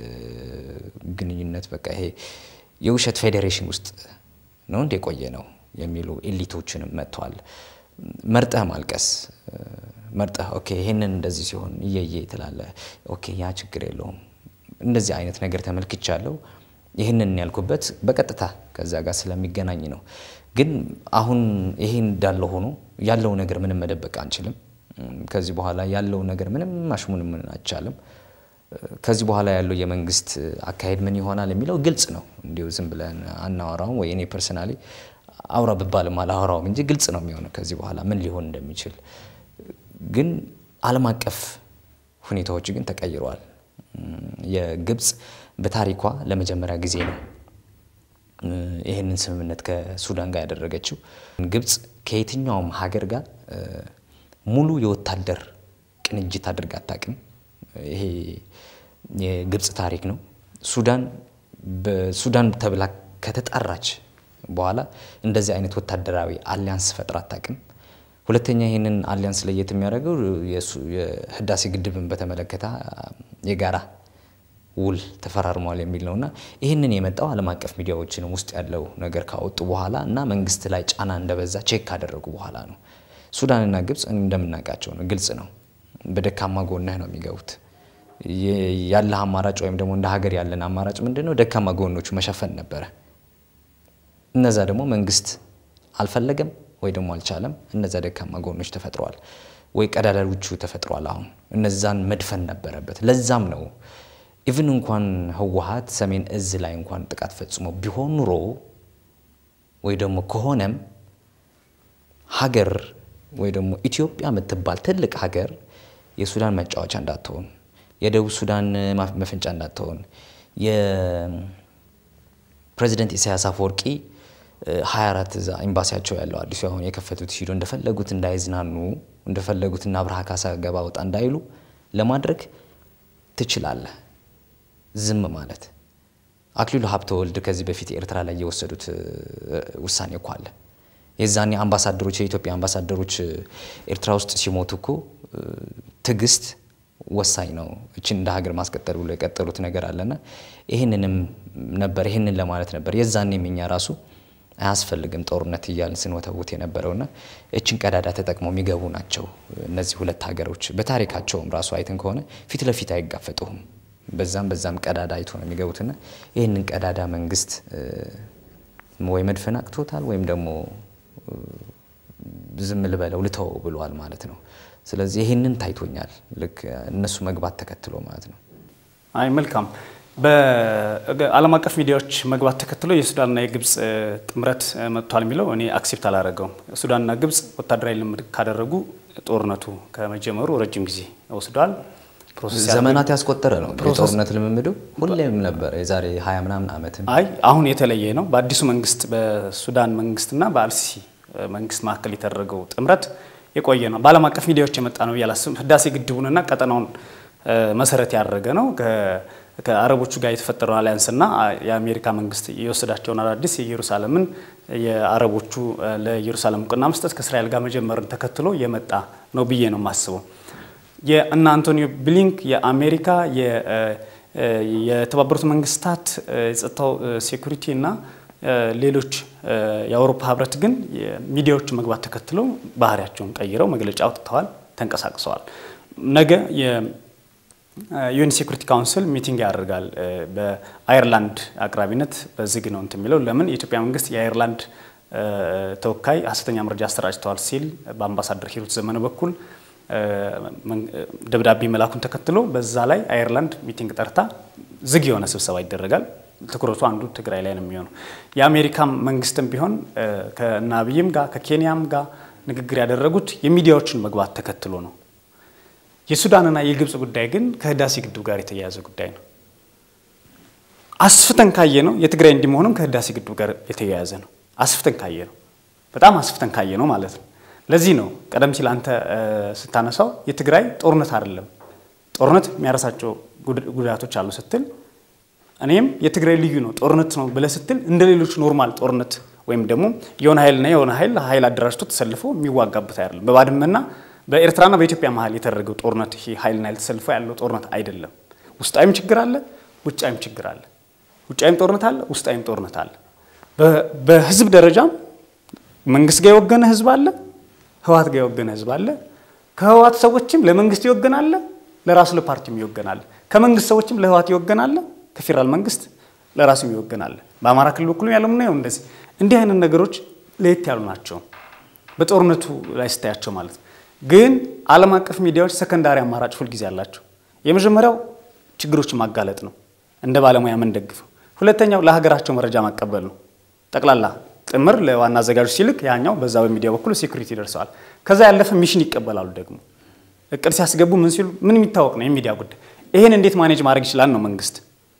ግንኙነት በቃ ይሄ የውሸት ፌዴሬሽን ውስጥ ነው እንደ የቆየ ነው የሚሉ ኤሊቶችንም መጥተዋል። መርጠህ ማልቀስ መርጠህ ኦኬ ይሄንን እንደዚህ ሲሆን እየየ ትላለህ። ኦኬ ያ ችግር የለውም። እንደዚህ አይነት ነገር ተመልክቻለሁ። ይህንን ያልኩበት በቀጥታ ከዛ ጋር ስለሚገናኝ ነው። ግን አሁን ይሄ እንዳለ ሆኖ ያለው ነገር ምንም መደበቅ አንችልም። ከዚህ በኋላ ያለው ነገር ምንም ማሽሙን ምን አይቻልም። ከዚህ በኋላ ያለው የመንግስት አካሄድ ምን ይሆናል የሚለው ግልጽ ነው። እንዲሁ ዝም ብለን አናወራውም ወይ እኔ ፐርሰናሊ አውራ ብባልም አላወራውም እንጂ ግልጽ ነው የሚሆነው ከዚህ በኋላ ምን ሊሆን እንደሚችል። ግን ዓለም አቀፍ ሁኔታዎች ግን ተቀይረዋል። የግብፅ በታሪኳ ለመጀመሪያ ጊዜ ነው ይህንን ስምምነት ከሱዳን ጋር ያደረገችው። ግብፅ ከየትኛውም ሀገር ጋር ሙሉ የወታደር ቅንጅት አድርጋ አታውቅም። ይሄ የግብፅ ታሪክ ነው። ሱዳን በሱዳን ተብላ ከተጣራች በኋላ እንደዚህ አይነት ወታደራዊ አሊያንስ ፈጥራ አታውቅም። ሁለተኛ ይህንን አሊያንስ ለየት የሚያደርገው የህዳሴ ግድብን በተመለከተ የጋራ ውል ተፈራርሟል የሚል ነው እና ይህንን የመጣው ዓለም አቀፍ ሚዲያዎችን ውስጥ ያለው ነገር ካወጡ በኋላ እና መንግስት ላይ ጫና እንደበዛ ቼክ ካደረጉ በኋላ ነው። ሱዳንና ግብፅ እንደምናውቃቸው ነው፣ ግልጽ ነው። በደካማ ጎንህ ነው የሚገቡት። ያለህ አማራጭ ወይም ደግሞ እንደ ሀገር ያለን አማራጭ ምንድን ነው? ደካማ ጎኖቹ መሸፈን ነበረ። እነዛ ደግሞ መንግስት አልፈለገም ወይ ደግሞ አልቻለም። እነዛ ደካማ ጎኖች ተፈጥረዋል ወይ ቀዳዳዎቹ ተፈጥረዋል። አሁን እነዛን መድፈን ነበረበት። ለዛም ነው ኢቭን እንኳን ህወሀት ሰሜን እዝ ላይ እንኳን ጥቃት ፈጽሞ ቢሆን ኑሮ ወይ ደግሞ ከሆነም ሀገር ወይ ደግሞ ኢትዮጵያ የምትባል ትልቅ ሀገር የሱዳን መጫወቻ እንዳትሆን፣ የደቡብ ሱዳን መፈንጫ እንዳትሆን፣ የፕሬዚዳንት ፕሬዚደንት ኢሳያስ አፈወርቂ 24 እዛ ኤምባሲያቸው ያለው አዲሱ አሁን የከፈቱት ሂዶ እንደፈለጉት እንዳይዝናኑ እንደፈለጉት እና አብርሃ ካሳ ገባ ወጣ እንዳይሉ ለማድረግ ትችላለህ። ዝም ማለት አክሊሉ ሀብተወልድ ከዚህ በፊት ኤርትራ ላይ የወሰዱት ውሳኔ እኮ አለ። የዛኔ አምባሳደሮች የኢትዮጵያ አምባሳደሮች ኤርትራ ውስጥ ሲሞቱ እኮ ትዕግስት ወሳኝ ነው፣ እችን እንደ ሀገር ማስቀጠል ብሎ የቀጠሉት ነገር አለና ይህንንም ነበር ይህንን ለማለት ነበር። የዛኔም እኛ ራሱ አያስፈልግም ጦርነት እያልን ስንወተውት የነበረውና እችን ቀዳዳ ተጠቅመው የሚገቡ ናቸው እነዚህ ሁለት ሀገሮች። በታሪካቸውም ራሱ አይተን ከሆነ ፊት ለፊት አይጋፈጡም። በዛም በዛም ቀዳዳ አይቶ ነው የሚገቡትና ይህንን ቀዳዳ መንግስት ወይ መድፈን አቅቶታል ወይም ደግሞ ዝም ልበለው ልተው ብሏል ማለት ነው። ስለዚህ ይህንን ታይቶኛል፣ ልክ እነሱ መግባት ተከትሎ ማለት ነው። አይ መልካም። በዓለም አቀፍ ሚዲያዎች መግባት ተከትሎ የሱዳንና የግብፅ ጥምረት መጥቷል የሚለው እኔ አክሴፕት አላደረገውም። ሱዳንና ግብፅ ወታደራዊ ልምድ ካደረጉ ጦርነቱ ከመጀመሩ ረጅም ጊዜ ወስዷል። ዘመናት ያስቆጠረ ነው የጦርነት ልምምዱ ሁሌም ነበር። የዛሬ ሀያ ምናምን ዓመትም አይ አሁን የተለየ ነው። በአዲሱ መንግስት በሱዳን መንግስትና በአልሲሲ መንግስት መካከል የተደረገው ጥምረት የቆየ ነው። በዓለም አቀፍ ሚዲያዎች የመጣ ነው ብዬ አላስብም። ህዳሴ ግድቡንና ቀጠናውን መሰረት ያደረገ ነው። ከአረቦቹ ጋር የተፈጠረው አሊያንስና የአሜሪካ መንግስት የወሰዳቸውን አዳዲስ የኢየሩሳሌምን የአረቦቹ ለኢየሩሳሌም እውቅና መስጠት ከእስራኤል ጋር መጀመርን ተከትሎ የመጣ ነው ብዬ ነው የማስበው። የእነ አንቶኒዮ ብሊንክ የአሜሪካ የተባበሩት መንግስታት የጸጥታው ሴኩሪቲ እና ሌሎች የአውሮፓ ህብረት ግን ሚዲያዎቹ መግባት ተከትለው ባህሪያቸውን ቀይረው መግለጫ አውጥተዋል፣ ተንቀሳቅሰዋል። ነገ የዩኤን ሴኩሪቲ ካውንስል ሚቲንግ ያደርጋል። በአየርላንድ አቅራቢነት በዝግ ነው እንትን የሚለው ለምን የኢትዮጵያ መንግስት የአየርላንድ ተወካይ ሀሰተኛ መረጃ አሰራጭተዋል ሲል በአምባሳደር ሂሩት ዘመነ በኩል ደብዳቤ መላኩን ተከትሎ በዛ ላይ አየርላንድ ሚቲንግ ጠርታ ዝግ የሆነ ስብሰባ ይደረጋል። ትኩረቱ አንዱ ትግራይ ላይ ነው የሚሆነው። የአሜሪካ መንግስትም ቢሆን ከእነ አብይም ጋር ከኬንያም ጋር ንግግር ያደረጉት የሚዲያዎችን መግባት ተከትሎ ነው። የሱዳንና የግብፅ ጉዳይ ግን ከህዳሴ ግድብ ጋር የተያያዘ ጉዳይ ነው። አስፍተን ካየ ነው የትግራይ እንዲመሆኑም ከህዳሴ ግድብ ጋር የተያያዘ ነው። አስፍተን ካየ ነው በጣም አስፍተን ካየ ነው ማለት ነው። ለዚህ ነው ቀደም ሲል አንተ ስታነሳው የትግራይ ጦርነት አይደለም ጦርነት የሚያረሳቸው ጉዳቶች አሉ ስትል እኔም የትግራይ ልዩ ነው ጦርነት ነው ብለህ ስትል እንደ ሌሎች ኖርማል ጦርነት ወይም ደግሞ የሆነ ኃይልና የሆነ ኃይል ኃይል አደራጅቶ ተሰልፎ የሚዋጋበት አይደለም። በባድመና በኤርትራና በኢትዮጵያ መሀል የተደረገው ጦርነት ይሄ ኃይልና ኃይል ተሰልፎ ያለው ጦርነት አይደለም። ውስጣዊም ችግር አለ፣ ውጫዊም ችግር አለ። ውጫዊም ጦርነት አለ፣ ውስጣዊም ጦርነት አለ። በህዝብ ደረጃም መንግስት ጋር የወገነ ህዝብ አለ፣ ህወሓት ጋር የወገነ ህዝብ አለ። ከህወሓት ሰዎችም ለመንግስት ይወገናል፣ ለራሱ ለፓርቲም ይወገናል። ከመንግስት ሰዎችም ለህወሓት ይወገናል፣ ከፌዴራል መንግስት ለራሱም ይወገናል። በአማራ ክልል በኩል ያለው ምናየው እንደዚህ እንዲህ አይነት ነገሮች ለየት ያሉ ናቸው፣ በጦርነቱ ላይ ስታያቸው ማለት ነው። ግን ዓለም አቀፍ ሚዲያዎች ሰከንዳሪ አማራጭ ሁልጊዜ አላቸው። የመጀመሪያው ችግሮችን ማጋለጥ ነው፣ እንደ ባለሙያ የምንደግፈው። ሁለተኛው ለሀገራቸው መረጃ ማቀበል ነው። ጠቅላላ ጥምር ለዋና አዘጋጆች ሲልክ ያኛው በዛ በሚዲያ በኩል ሴኩሪቲ ደርሰዋል። ከዛ ያለፈ ሚሽን ይቀበላሉ። ደግሞ እቅድ ሲያስገቡ ምን ሲሉ ምን የሚታወቅ ነው የሚዲያ ጉዳይ። ይህን እንዴት ማኔጅ ማድረግ ይችላል ነው መንግስት።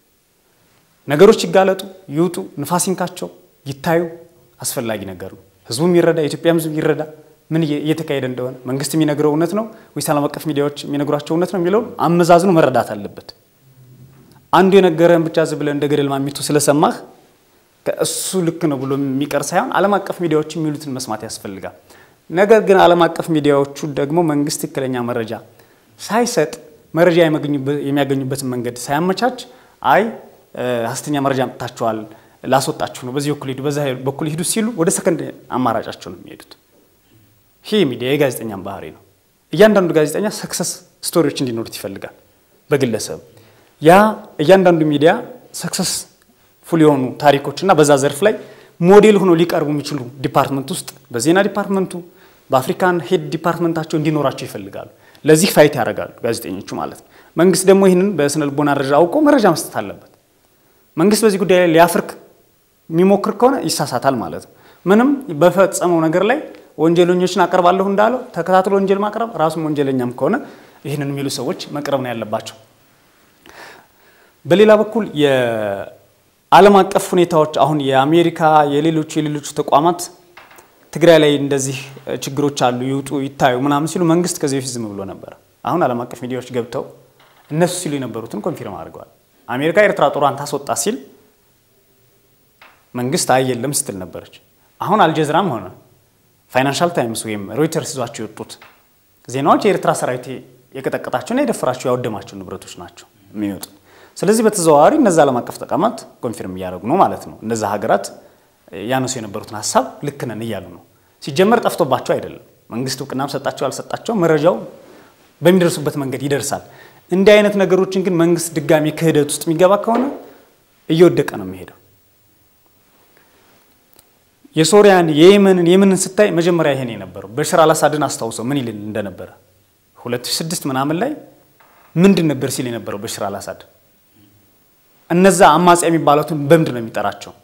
ነገሮች ይጋለጡ፣ ይውጡ፣ ንፋስ ይንካቸው፣ ይታዩ አስፈላጊ ነገር ነው። ህዝቡም ይረዳ፣ የኢትዮጵያም ህዝብ ይረዳ ምን እየተካሄደ እንደሆነ መንግስት የሚነግረው እውነት ነው ወይስ ዓለም አቀፍ ሚዲያዎች የሚነግሯቸው እውነት ነው የሚለውን አመዛዝኖ መረዳት አለበት። አንዱ የነገረህን ብቻ ዝም ብለህ እንደ ገደል ማሚቱ ስለሰማህ እሱ ልክ ነው ብሎ የሚቀር ሳይሆን ዓለም አቀፍ ሚዲያዎች የሚሉትን መስማት ያስፈልጋል። ነገር ግን ዓለም አቀፍ ሚዲያዎቹ ደግሞ መንግስት ትክክለኛ መረጃ ሳይሰጥ መረጃ የሚያገኙበትን መንገድ ሳያመቻች አይ ሀሰተኛ መረጃ አምጥታችኋል፣ ላስወጣችሁ ነው፣ በዚህ በኩል ሂዱ፣ በዛ በኩል ሂዱ ሲሉ ወደ ሰከንድ አማራጫቸው ነው የሚሄዱት። ይህ ሚዲያ የጋዜጠኛም ባህሪ ነው። እያንዳንዱ ጋዜጠኛ ሰክሰስ ስቶሪዎች እንዲኖሩት ይፈልጋል በግለሰብ ያ እያንዳንዱ ሚዲያ ሰክሰስ ፉል የሆኑ ታሪኮች እና በዛ ዘርፍ ላይ ሞዴል ሆኖ ሊቀርቡ የሚችሉ ዲፓርትመንት ውስጥ በዜና ዲፓርትመንቱ በአፍሪካን ሄድ ዲፓርትመንታቸው እንዲኖራቸው ይፈልጋሉ። ለዚህ ፋይት ያደርጋሉ ጋዜጠኞቹ ማለት ነው። መንግስት ደግሞ ይህንን በስነ ልቦና ደረጃ አውቆ መረጃ መስጠት አለበት። መንግስት በዚህ ጉዳይ ላይ ሊያፍርክ የሚሞክር ከሆነ ይሳሳታል ማለት ነው። ምንም በፈጸመው ነገር ላይ ወንጀለኞችን አቀርባለሁ እንዳለው ተከታትሎ ወንጀል ማቅረብ ራሱም ወንጀለኛም ከሆነ ይህንን የሚሉ ሰዎች መቅረብ ነው ያለባቸው። በሌላ በኩል ዓለም አቀፍ ሁኔታዎች አሁን የአሜሪካ የሌሎቹ የሌሎቹ ተቋማት ትግራይ ላይ እንደዚህ ችግሮች አሉ ይውጡ ይታዩ ምናምን ሲሉ መንግስት ከዚህ በፊት ዝም ብሎ ነበር። አሁን ዓለም አቀፍ ሚዲያዎች ገብተው እነሱ ሲሉ የነበሩትን ኮንፊርም አድርገዋል። አሜሪካ ኤርትራ ጦሯን ታስወጣ ሲል መንግስት አይ የለም ስትል ነበረች። አሁን አልጀዝራም ሆነ ፋይናንሻል ታይምስ ወይም ሮይተርስ ይዟቸው የወጡት ዜናዎች የኤርትራ ሰራዊት የቀጠቀጣቸውና የደፈራቸው ያወደማቸው ንብረቶች ናቸው የሚወጡት። ስለዚህ በተዘዋዋሪ እነዚ ዓለም አቀፍ ተቋማት ኮንፊርም እያደረጉ ነው ማለት ነው። እነዚ ሀገራት ያነሱ የነበሩትን ሀሳብ ልክ ነን እያሉ ነው። ሲጀመር ጠፍቶባቸው አይደለም። መንግስት እውቅናም ሰጣቸው አልሰጣቸው መረጃው በሚደርሱበት መንገድ ይደርሳል። እንዲህ አይነት ነገሮችን ግን መንግስት ድጋሚ ክህደት ውስጥ የሚገባ ከሆነ እየወደቀ ነው የሚሄደው። የሶሪያን የየመንን የመንን ስታይ መጀመሪያ ይሄን የነበረው በሽር አላሳድን አስታውሰው ምን ይል እንደነበረ 2006 ምናምን ላይ ምንድን ነበር ሲል የነበረው በሽር አላሳድ እነዛ አማጽያ የሚባሉትን በምንድን ነው የሚጠራቸው?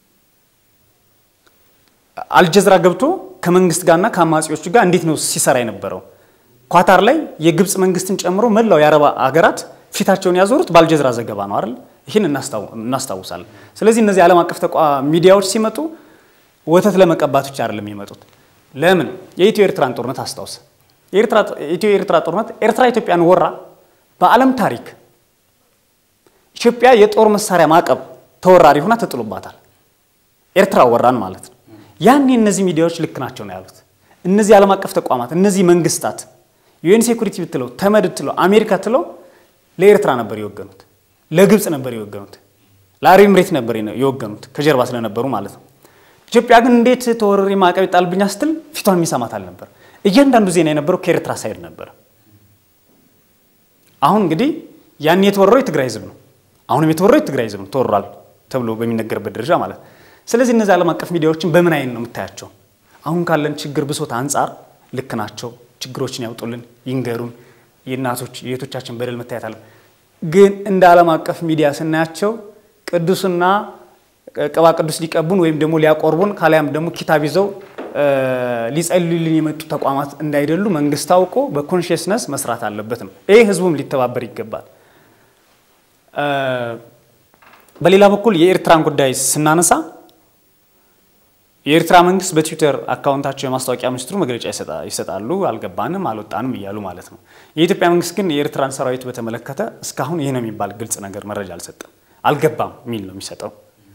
አልጀዝራ ገብቶ ከመንግስት ጋርና ከአማጺዎቹ ጋር እንዴት ነው ሲሰራ የነበረው? ኳታር ላይ የግብፅ መንግስትን ጨምሮ መላው የአረብ ሀገራት ፊታቸውን ያዞሩት በአልጀዝራ ዘገባ ነው አይደል? ይህን እናስታውሳለን። ስለዚህ እነዚህ ዓለም አቀፍ ተቋም ሚዲያዎች ሲመጡ ወተት ለመቀባት ብቻ አይደለም የሚመጡት። ለምን የኢትዮ ኤርትራን ጦርነት አስታውስ። የኢትዮ ኤርትራ ጦርነት ኤርትራ ኢትዮጵያን ወራ በዓለም ታሪክ ኢትዮጵያ የጦር መሳሪያ ማዕቀብ ተወራሪ ሆና ተጥሎባታል። ኤርትራ ወራን ማለት ነው። ያኔ እነዚህ ሚዲያዎች ልክ ናቸው ነው ያሉት። እነዚህ ዓለም አቀፍ ተቋማት እነዚህ መንግስታት ዩኤን ሴኩሪቲ ብትለው ተመድ ብትለው አሜሪካ ትለው ለኤርትራ ነበር የወገኑት፣ ለግብፅ ነበር የወገኑት፣ ለአረብ ኤምሬት ነበር የወገኑት ከጀርባ ስለነበሩ ማለት ነው። ኢትዮጵያ ግን እንዴት ተወረሪ ማዕቀብ ይጣልብኛ ስትል ፊቷን የሚሰማት አልነበር። እያንዳንዱ ዜና የነበረው ከኤርትራ ሳይድ ነበር። አሁን እንግዲህ ያን የተወረረው የትግራይ ህዝብ ነው። አሁንም የተወረረው የትግራይ ህዝብ ነው ተወሯል ተብሎ በሚነገርበት ደረጃ ማለት ነው። ስለዚህ እነዚህ ዓለም አቀፍ ሚዲያዎችን በምን አይነት ነው የምታያቸው? አሁን ካለን ችግር ብሶት አንጻር ልክ ናቸው። ችግሮችን ያውጡልን፣ ይንገሩን። የእናቶች የእህቶቻችን በደል መታየት አለ። ግን እንደ ዓለም አቀፍ ሚዲያ ስናያቸው ቅዱስና ቅባ ቅዱስ ሊቀቡን ወይም ደግሞ ሊያቆርቡን ካሊያም ደግሞ ኪታብ ይዘው ሊጸልዩልን የመጡ ተቋማት እንዳይደሉ መንግስት አውቆ በኮንሽስነስ መስራት አለበት ነው። ይህ ህዝቡም ሊተባበር ይገባል። በሌላ በኩል የኤርትራን ጉዳይ ስናነሳ የኤርትራ መንግስት በትዊተር አካውንታቸው የማስታወቂያ ሚኒስትሩ መግለጫ ይሰጣሉ። አልገባንም፣ አልወጣንም እያሉ ማለት ነው። የኢትዮጵያ መንግስት ግን የኤርትራን ሰራዊት በተመለከተ እስካሁን ይህ ነው የሚባል ግልጽ ነገር መረጃ አልሰጠም። አልገባም የሚል ነው የሚሰጠው።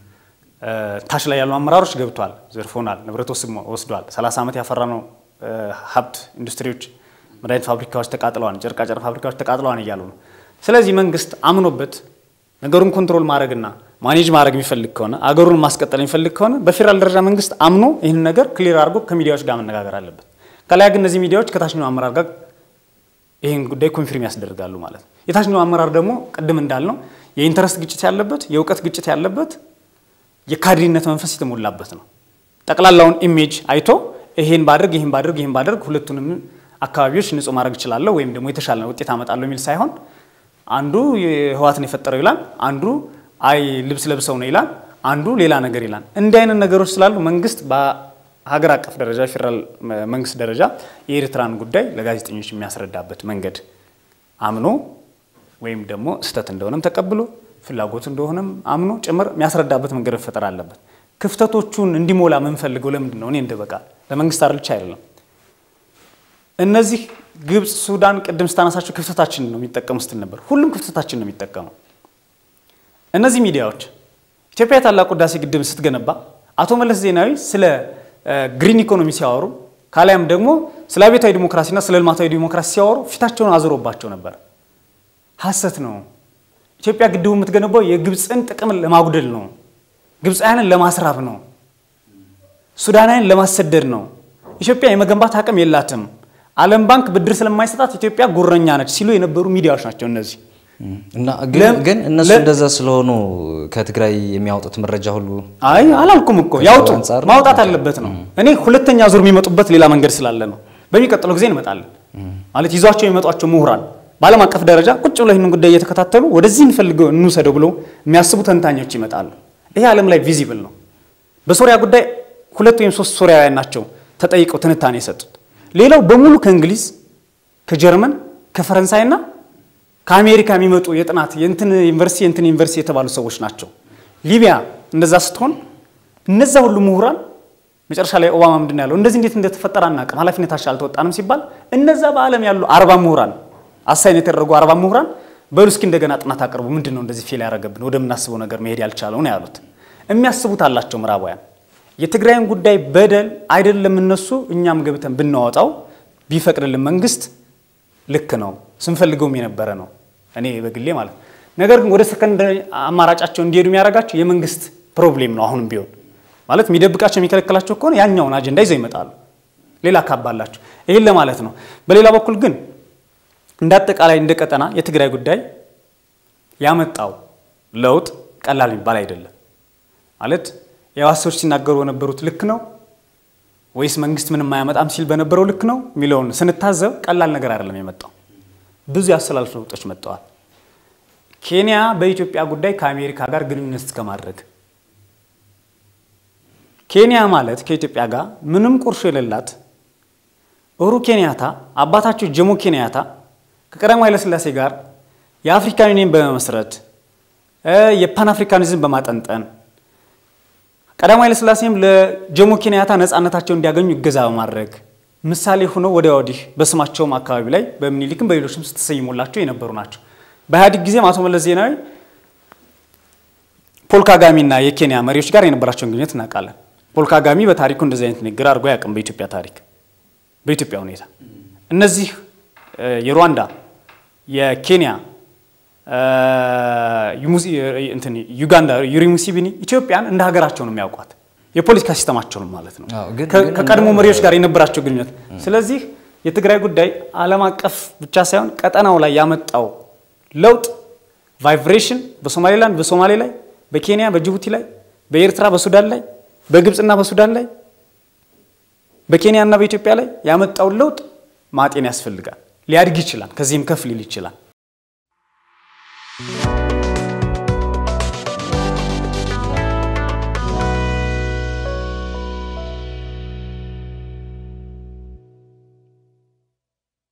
ታች ላይ ያሉ አመራሮች ገብቷል፣ ዘርፎናል፣ ንብረት ወስዷል፣ 30 ዓመት ያፈራነው ሀብት ኢንዱስትሪዎች፣ መድኃኒት ፋብሪካዎች ተቃጥለዋል፣ ጨርቃጨርቅ ፋብሪካዎች ተቃጥለዋል እያሉ ነው። ስለዚህ መንግስት አምኖበት ነገሩን ኮንትሮል ማድረግና ማኔጅ ማድረግ የሚፈልግ ከሆነ አገሩን ማስቀጠል የሚፈልግ ከሆነ በፌዴራል ደረጃ መንግስት አምኖ ይህን ነገር ክሊር አድርጎ ከሚዲያዎች ጋር መነጋገር አለበት። ከላይ ግን እነዚህ ሚዲያዎች ከታችኛው አመራር ጋር ይህን ጉዳይ ኮንፊርም ያስደርጋሉ ማለት ነው። የታችኛው አመራር ደግሞ ቅድም እንዳልነው የኢንተረስት ግጭት ያለበት፣ የእውቀት ግጭት ያለበት፣ የካድሪነት መንፈስ የተሞላበት ነው። ጠቅላላውን ኢሜጅ አይቶ ይሄን ባድርግ ይሄን ባድርግ ይሄን ባድርግ ሁለቱንም አካባቢዎች ንጹህ ማድረግ እችላለሁ ወይም ደግሞ የተሻለ ውጤት አመጣለሁ የሚል ሳይሆን አንዱ ህወሓትን የፈጠረው ይላል፣ አንዱ አይ ልብስ ለብሰው ነው ይላል፣ አንዱ ሌላ ነገር ይላል። እንዲህ አይነት ነገሮች ስላሉ መንግስት በሀገር አቀፍ ደረጃ ፌዴራል መንግስት ደረጃ የኤርትራን ጉዳይ ለጋዜጠኞች የሚያስረዳበት መንገድ አምኖ ወይም ደግሞ ስህተት እንደሆነም ተቀብሎ ፍላጎቱ እንደሆነም አምኖ ጭምር የሚያስረዳበት መንገድ መፈጠር አለበት። ክፍተቶቹን እንዲሞላ የምንፈልገው ለምንድን ነው? እኔ እንደ በቃ ለመንግስት አርልቻ አይደለም። እነዚህ ግብፅ፣ ሱዳን ቅድም ስታነሳቸው ክፍተታችን ነው የሚጠቀሙ ስትል ነበር። ሁሉም ክፍተታችን ነው የሚጠቀመው። እነዚህ ሚዲያዎች ኢትዮጵያ የታላቁ ህዳሴ ግድብ ስትገነባ አቶ መለስ ዜናዊ ስለ ግሪን ኢኮኖሚ ሲያወሩ ካሊያም ደግሞ ስለ አብዮታዊ ዲሞክራሲና ስለ ልማታዊ ዲሞክራሲ ሲያወሩ ፊታቸውን አዙሮባቸው ነበር። ሀሰት ነው። ኢትዮጵያ ግድቡ የምትገነባው የግብፅን ጥቅም ለማጉደል ነው። ግብፃውያንን ለማስራብ ነው። ሱዳናውያን ለማሰደድ ነው። ኢትዮጵያ የመገንባት አቅም የላትም። ዓለም ባንክ ብድር ስለማይሰጣት ኢትዮጵያ ጉረኛ ነች ሲሉ የነበሩ ሚዲያዎች ናቸው እነዚህ። እና ግን እነሱ እንደዛ ስለሆኑ ከትግራይ የሚያወጡት መረጃ ሁሉ አይ አላልኩም እኮ ያውጡ፣ አንጻር ማውጣት አለበት ነው። እኔ ሁለተኛ ዙር የሚመጡበት ሌላ መንገድ ስላለ ነው። በሚቀጥለው ጊዜ እንመጣለን ማለት ይዟቸው የሚመጧቸው ምሁራን በዓለም አቀፍ ደረጃ ቁጭ ብለው ይህንን ጉዳይ እየተከታተሉ ወደዚህ እንፈልገው እንውሰደው ብለው የሚያስቡ ተንታኞች ይመጣሉ። ይሄ ዓለም ላይ ቪዚብል ነው። በሶሪያ ጉዳይ ሁለት ወይም ሶስት ሶሪያውያን ናቸው ተጠይቀው ትንታኔ የሰጡት። ሌላው በሙሉ ከእንግሊዝ፣ ከጀርመን፣ ከፈረንሳይና ከአሜሪካ የሚመጡ የጥናት የእንትን ዩኒቨርሲቲ የእንትን ዩኒቨርሲቲ የተባሉ ሰዎች ናቸው ሊቢያ እንደዛ ስትሆን እነዛ ሁሉ ምሁራን መጨረሻ ላይ ኦባማ ምንድን ነው ያለው? እንደዚህ እንዴት እንደተፈጠረ አናውቅም፣ ኃላፊነታችን አልተወጣንም ሲባል እነዛ በዓለም ያሉ አርባ ምሁራን አሳይን የተደረጉ አርባ ምሁራን በሉ እስኪ እንደገና ጥናት አቅርቡ፣ ምንድን ነው እንደዚህ ፌል ያደረገብን ወደምናስበው ነገር መሄድ ያልቻለው ነው ያሉት። የሚያስቡት አላቸው ምዕራባውያን። የትግራይን ጉዳይ በደል አይደለም እነሱ እኛም ገብተን ብናወጣው ቢፈቅድልን መንግስት ልክ ነው ስንፈልገውም የነበረ ነው እኔ በግሌ ማለት ነው። ነገር ግን ወደ ሰከንዳሪ አማራጫቸው እንዲሄዱ የሚያደርጋቸው የመንግስት ፕሮብሌም ነው። አሁንም ቢሆን ማለት የሚደብቃቸው የሚከለክላቸው ከሆነ ያኛውን አጀንዳ ይዘው ይመጣሉ። ሌላ ካባላቸው ይህን ለማለት ነው። በሌላ በኩል ግን እንደ አጠቃላይ እንደ ቀጠና የትግራይ ጉዳይ ያመጣው ለውጥ ቀላል የሚባል አይደለም። ማለት የዋሰዎች ሲናገሩ በነበሩት ልክ ነው ወይስ መንግስት ምንም አያመጣም ሲል በነበረው ልክ ነው የሚለውን ስንታዘብ ቀላል ነገር አይደለም የመጣው። ብዙ ያስተላልፍ ለውጦች መጥተዋል። ኬንያ በኢትዮጵያ ጉዳይ ከአሜሪካ ጋር ግንኙነት እስከማድረግ ኬንያ ማለት ከኢትዮጵያ ጋር ምንም ቁርሾ የሌላት ኡሁሩ ኬንያታ አባታቸው ጆሞ ኬንያታ ከቀዳማዊ ኃይለሥላሴ ጋር የአፍሪካን ዩኒየን በመመስረት የፓን አፍሪካኒዝም በማጠንጠን ቀዳማዊ ኃይለሥላሴም ለጆሞ ኬንያታ ነፃነታቸውን እንዲያገኙ ይገዛ በማድረግ ምሳሌ ሆነው ወዲያ ወዲህ በስማቸውም አካባቢ ላይ በምኒልክም በሌሎችም ስትሰይሙላቸው የነበሩ ናቸው። በኢህአዴግ ጊዜም አቶ መለስ ዜናዊ ፖል ካጋሚና የኬንያ መሪዎች ጋር የነበራቸውን ግንኙነት እናውቃለን። ፖል ካጋሚ በታሪኩ እንደዚህ አይነት ንግግር አድርጎ አያውቅም። በኢትዮጵያ ታሪክ በኢትዮጵያ ሁኔታ እነዚህ የሩዋንዳ የኬንያ ዩጋንዳ ዩሪ ሙሴቪኒ ኢትዮጵያን እንደ ሀገራቸው ነው የሚያውቋት የፖለቲካ ሲስተማቸውን ማለት ነው ከቀድሞ መሪዎች ጋር የነበራቸው ግንኙነት። ስለዚህ የትግራይ ጉዳይ ዓለም አቀፍ ብቻ ሳይሆን ቀጠናው ላይ ያመጣው ለውጥ ቫይብሬሽን በሶማሌላንድ በሶማሌ ላይ በኬንያ በጅቡቲ ላይ በኤርትራ በሱዳን ላይ በግብፅና በሱዳን ላይ በኬንያና በኢትዮጵያ ላይ ያመጣውን ለውጥ ማጤን ያስፈልጋል። ሊያድግ ይችላል፣ ከዚህም ከፍ ሊል ይችላል።